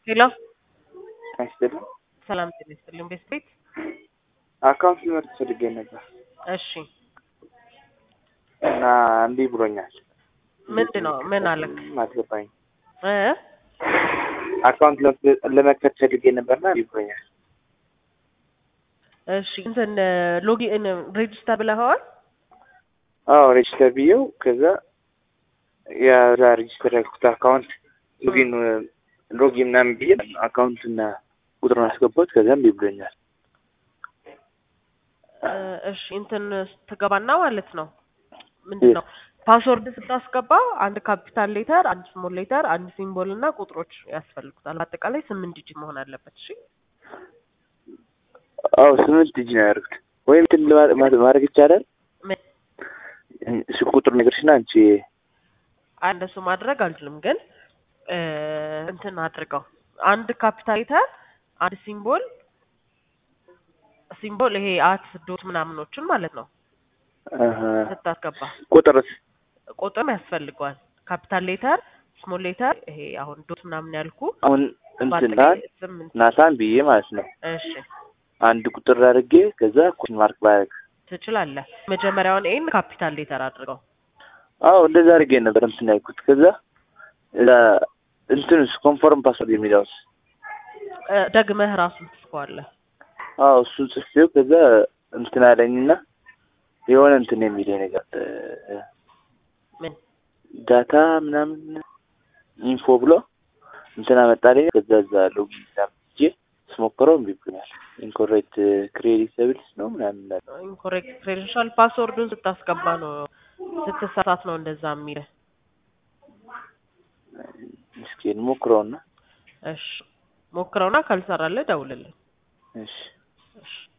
ሄሎ አይስጥልም ሰላም ጤና ይስጥልኝ። ቤት ቤት አካውንት ሊመርጥ ፈልጌ ነበር እሺ እና እንዲ ብሎኛል። ምንድን ነው ምን አለክ አልገባኝ። እ አካውንት ለመክፈት ፈልጌ ነበርና እንዲ ብሎኛል። እሺ እንትን ሎጊን ሬጅስተር ብለኸዋል? አዎ ሬጅስተር ብዬው ከዛ የዛ ሬጅስተር ያልኩት አካውንት ሎጊን ሎጊን ምናምን ብዬ አካውንትና ቁጥሩን አስገባሁት። ከዛም እንዲ ብሎኛል። እ እሺ እንትን ስትገባና ማለት ነው ምንድን ነው ፓስወርድ ስታስገባ አንድ ካፒታል ሌተር፣ አንድ ስሞል ሌተር፣ አንድ ሲምቦል እና ቁጥሮች ያስፈልጉታል። አጠቃላይ ስምንት ዲጂት መሆን አለበት። እሺ አዎ ስምንት እጅ ነው ያደርጉት። ወይም እንትን ለማ- ማ- ማድረግ ይቻላል። ምን እሱ ቁጥር ነገርሽና አንቺ እንደሱ ማድረግ አልችልም፣ ግን እ እንትን አድርገው አንድ ካፒታል ሌተር፣ አንድ ሲምቦል ሲምቦል ይሄ አት ዶት ምናምኖችን ማለት ነው አሀ። ስታስገባ ቁጥርስ ቁጥርም ያስፈልገዋል። ካፒታል ሌተር፣ ስሞል ሌተር ይሄ አሁን ዶት ምናምን ያልኩ አሁን እንትና በአጠቃላይ ስምንት ናታን ብዬ ማለት ነው እሺ አንድ ቁጥር አድርጌ ከዛ ኩሽን ማርክ ባረግ ትችላለህ። መጀመሪያውን ኤን ካፒታል ሌተር አድርገው። አዎ እንደዛ አድርጌ ነበር እንትን ያልኩት። ከዛ እዛ እንትንስ ኮንፎርም ፓስወርድ የሚለውስ እ ደግመህ ራሱን ትጽፈዋለህ። አዎ እሱን ጽፌው ከዛ እንትን አለኝና የሆነ እንትን የሚለኝ ነገር እ፣ ምን ዳታ ምናምን ኢንፎ ብሎ እንትን አመጣልኝ። ከዛ እዛ ሎጊን ምናምን ሄጄ ስሞክረው እምቢ ብሎኛል። ኢንኮሬክት ክሬዲተብልስ ነው ምናምን ይላል። ኢንኮሬክት ክሬደንሻል ፓስወርዱን ስታስገባ ነው ስትሳሳት ነው እንደዛ የሚልህ። እስኪ እንሞክረውና እሺ ሞክረውና ካልሰራልህ ደውልልኝ። እሺ እሺ